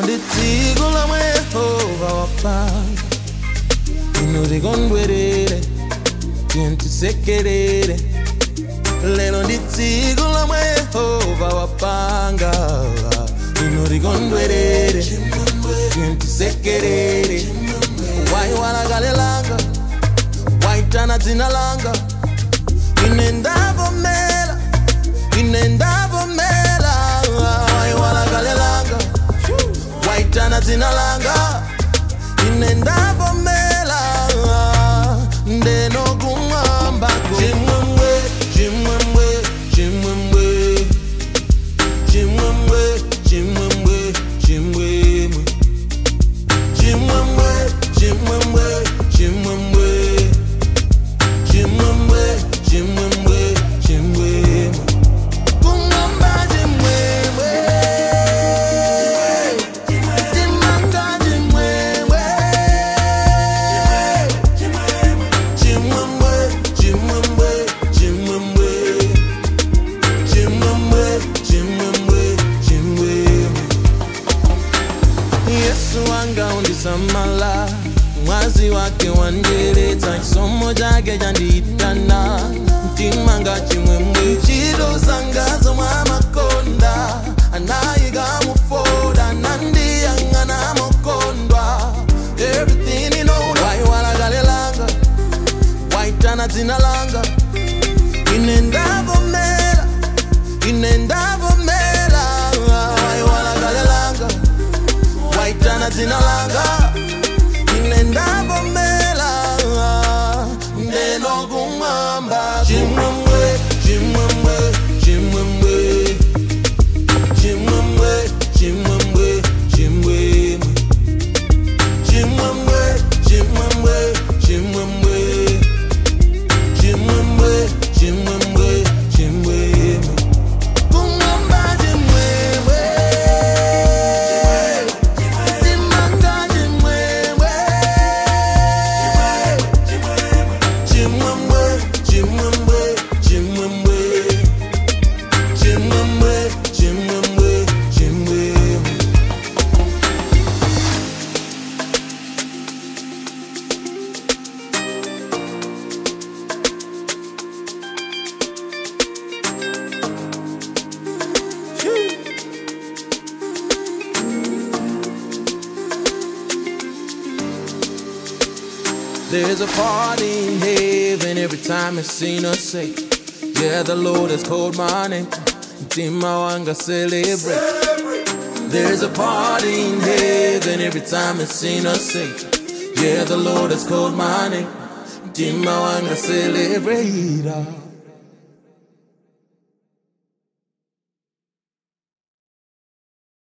nditsiko lomwe yehova wapanga inu tikondwerere tiye tisekerere lero nditsiko lomwe yehova wapanga inu tikondwerere tiye tisekerere waiwala kale langa waitana dzina langa ine ndavomera ine ndavomera waiwala kale langa waitana dzina langa ine ndavomera ndenokumwambako chimwemwe chimwemwe chimwemwe chimwemwe chimwemwe chimwemwe chimwemwe chimwemwe chimwemwe chimwemwe chimwemwe chimwemwe kumwamba chimwemwe timanga chimwemwe chimwemwe chimwemwe chimwemwe chimwemwe chimwemwe chimwemwe yesu wanga undisamala mwazi wake wanjeretsa chisomo chake chandiitana mtimanga chimwemwe ntchito zanga zomwe amakonda anayika mufoda nandiyang'ana mokondwa everything in order waiwala kale langa waitana dzina langa ine ndavomera ine ndavomera waiwala kale langa waitana dzina langa ine ndavomera ndenokumwamba chimwemwe chimwemwe chimwemwe chimwemwe chimwemwe chimwemwe chimwemwe chimwemwe chimwemwe chimwemwe chimwemwe chimwemwe kumwamba chimwemwe timanga chimwemwe chimwemwe chimwemwe chimwemwe chimwemwe chimwemwe chimwemwe There's a party in heaven every time it's seen us say, Yeah, the Lord has called my name. Tima wanga celebrate. There's a party in heaven every time it's seen us say, Yeah, the Lord has called my name. Tima wanga celebrate.